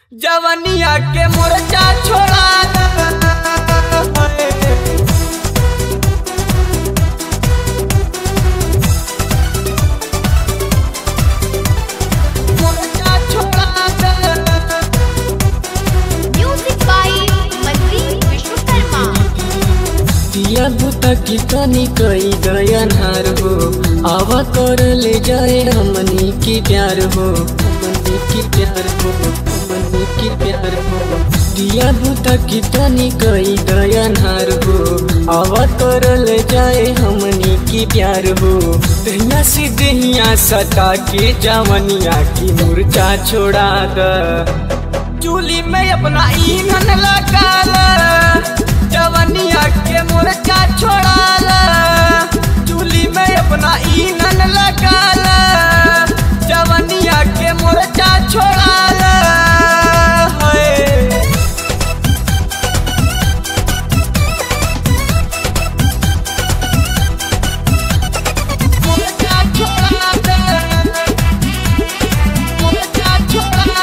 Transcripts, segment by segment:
जवनिया के मोर्चा छोड़ा मोर्चा छोड़ा Music by Mandeep Vishwakarma. दिया बुता की तनी कई दयनहार हो आवा कर ले जाए हमनी की प्यार हो हमनी की प्यार हो हमनी की प्यार हो दिया बुता की तनी कई दयनहार हो आवा कर ले जाए हमनी की प्यार हो दहिया से दहिया सटा के जवनिया की मुर्चा छोड़ा द चूली में अपना ईंधन लगा जवनिया के मोर्चा छोड़ा चूली में अपना ईंधन लगा जवनिया के मोर्चा छोड़ा मोर्चा छोड़ा मोर्चा छोड़ा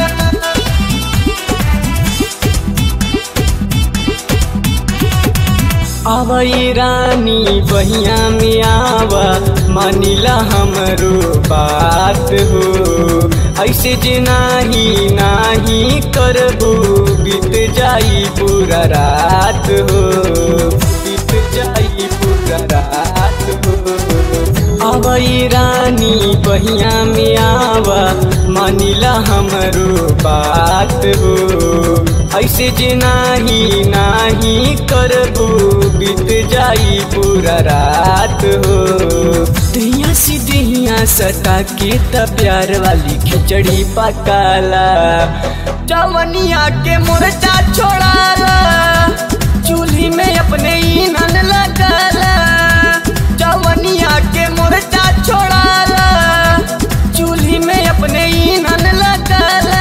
आवई रानी बहिया में आवा मानिला हमरो बात हो ऐसे जे नाही नाही करबू बीत जाई पूरा रात हो बीत जाई पूरा रात हो आवई रानी बहिया में आवा मानिला हमरो बात हो ऐसे जे नाही नाही करबू बीत जाई पूरा रात हो दहिया से दहिया सटा के त प्यार वाली खिचड़ी पकाला जवनिया के मोर्चा छोड़ाला चूल्ही में अपने ईंधन लगाला जवनिया के मोर्चा छोड़ाला चूल्ही में अपने ईंधन लगाला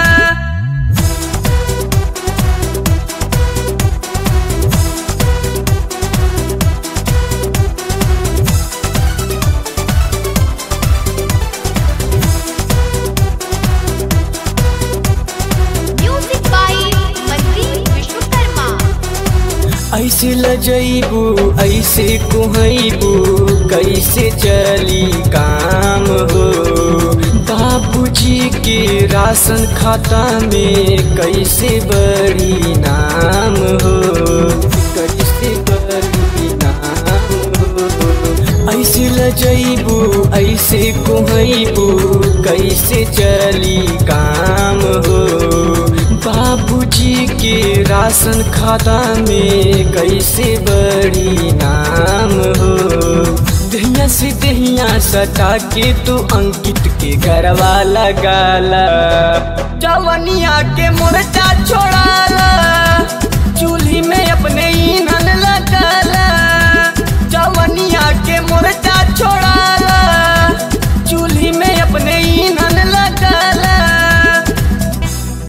Music by Mandeep Vishwakarma. ऐसे लजैबू ऐसे कुहैबू कैसे चली काम हो बाबूजी के राशन खाता में कैसे बड़ी नाम हो कैसे बड़ी नाम हो ऐसे लजैबू ऐसे कुहैबू कैसे चली काम हो बाबूजी के राशन खाता में कैसे बड़ी नाम हो दहिया से दहिया सटा के तू अंकित के घरवा लगाला जवनिया के मोर्चा छोड़ाला